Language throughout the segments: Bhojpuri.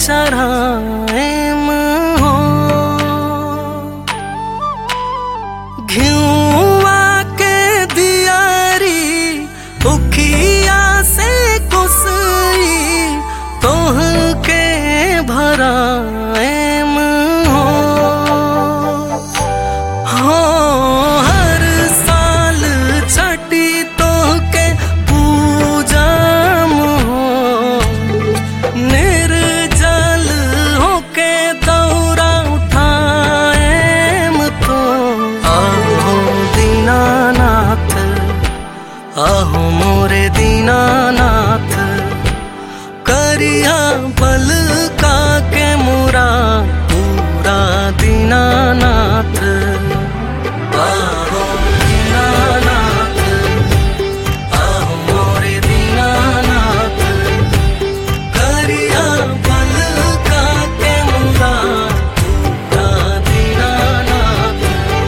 चढ़ाए हो घिउआ के दियारी उखिया से कुसई तोह के भराए हो हो हर साल छठी तोह के पूजम हो निर्जल होके दौरा उठाएम तो आहो दीनानाथ आहो मोरे दीनानाथ करिया बल का के मुरा पूरा दीनानाथ आहो दीनानाथ आहो मोरे दीनानाथ करिया बल का के मुरा पूरा दीनानाथ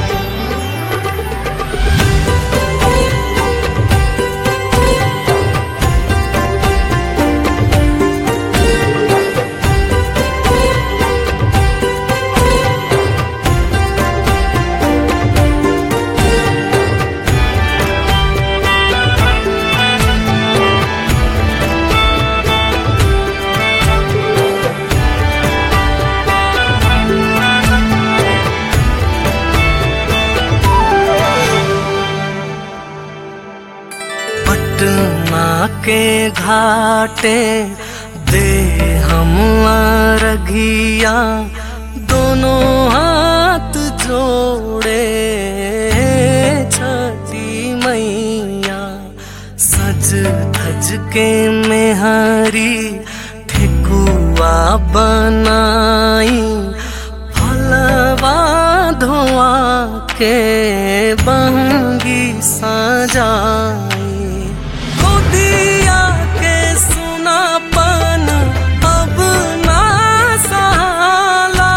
पटना के घाटे दे हम रघिया दोनों हाथ जोड़े छठी मैया सज धज के मेहरी ठेकुआ बनाई फलवा धोआ के बंगी सजाई गोदिया के सुनापन अब ना सहाला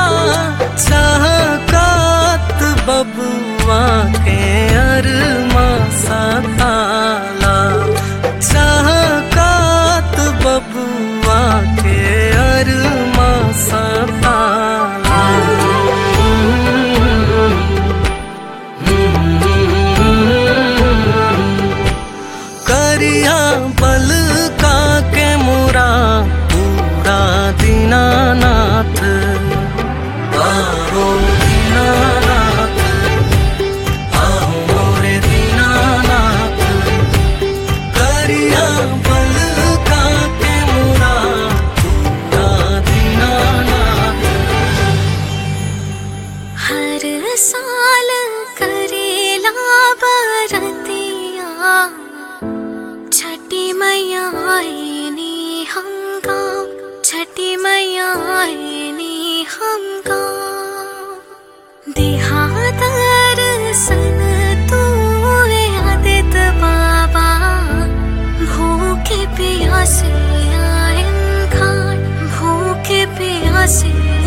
छहकत बबुआ के अरमा सताला छहकत बबुआ के अरमा सताला करिया बल का के मुरा पूरा दीनानाथ आहो दीनानाथ आहो मोरे दीनानाथ करिया बल का के मुरा पूरा दीनानाथ हर साल करेला बरतिया छठी मैया आईनी हम गाँव छठी मैया आईनी हम गाँव देहातर सन तू आदित बाबा भूखे प्यासे आयन खान भूखे प्यासे